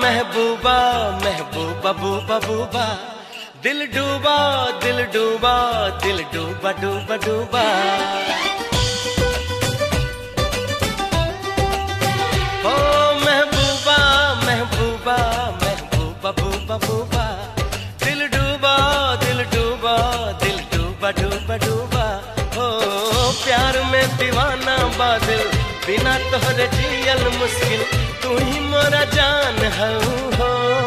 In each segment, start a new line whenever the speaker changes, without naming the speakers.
महबूबा महबूबा boba boba दिल डूबा दिल डूबा दिल डूबा डूबा डूबा ओ महबूबा महबूबा महबूबा बूबा बूबा दिल डूबा दिल डूबा दिल डूबा डूबा डूबा हो प्यार में दीवाना बादल बिना तोहरे जियल मुश्किल तू ही मोरा जान हऊ हो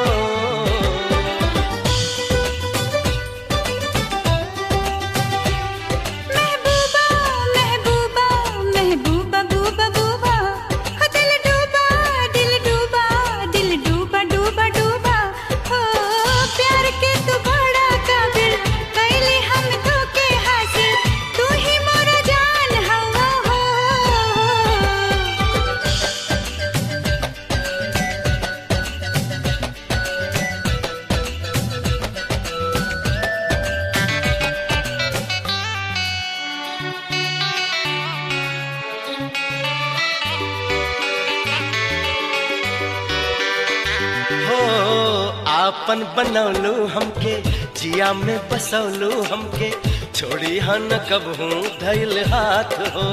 महबूबा महबूबा महबूबा बूबा बूबा हो दिल डूबा दिल डूबा दिल डूबा डूबा डूबा हो प्यार के तू बड़ा काबिल कैले हम तो के हासिल तू ही मोरा जान हवा हो
हो आपन बनौलू हमके जिया में बसौलू हमके छोड़ी हन कबहू धैल हाथ हो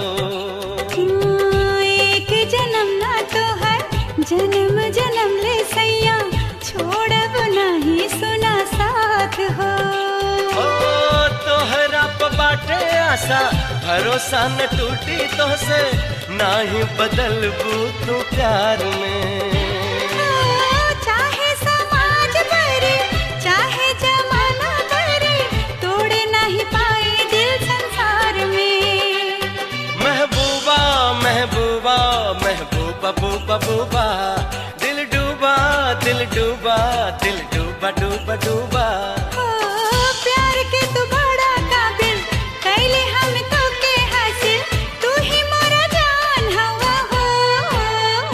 एक जन्म ना तो है जन्म जन्म ले सैया छोड़ब नहीं सुना साथ हो
ओ तोहरा प बाटे आशा भरोसा न टूटी तो से ना ही बदलबू तू प्यार में
चाहे समाज करे चाहे जमाना करे तोड़े नहीं पाए दिल संसार में
महबूबा महबूबा महबूबा बूबा बूबा दिल डूबा दिल डूबा दिल डूबा डूबा डूबा
ओ प्यार के तू बड़ा काबिल कैले हम तो के हासिल तू ही मोरा जान हवा हो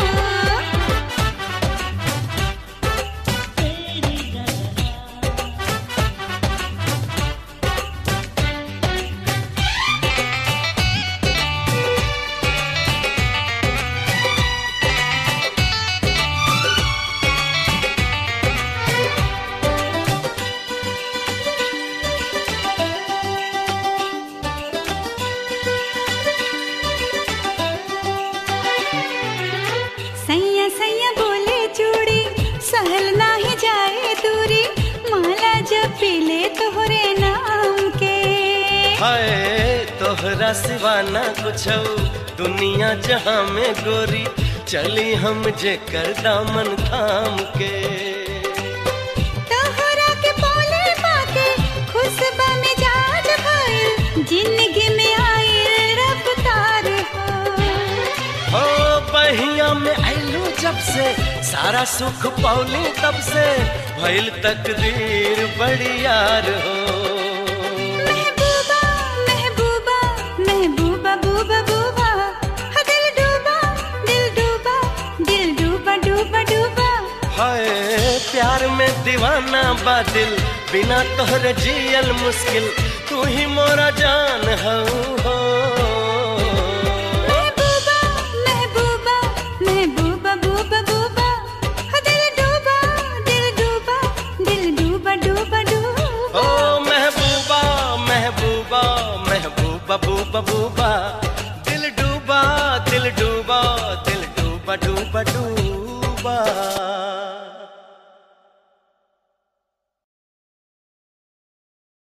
सैया सैया बोले चूड़ी सहल नाही जाए दूरी माला जब पीले तोहरे नाम के
हाय तोहरा सिवा ना कुछ दुनिया जहां में गोरी चली हम जे कर दामन थाम के
तोहरा के बोले पाके खुशबा में जाज भइल जिंदगी में आए रफ्तार हो
हो बहिया में आइलू जब से सारा सुख पौली तब से भइल तकदीर बड़ी यार हो
महबूबा महबूबा महबूबा बूबा बूबा हा दिल डूबा दिल डूबा दिल डूबा डूबा डूबा
हाय प्यार में दीवाना बादिल बिना तोहरे जियल मुश्किल तू ही मोरा जान हऊ हो
महबूबा महबूबा महबूबा बूबा बूबा हा दिल डूबा दिल डूबा दिल डूबा डूबा डूबा
ओ महबूबा महबूबा महबूबा बूबा बूबा दिल डूबा दिल डूबा दिल डूबा डूबा डूबा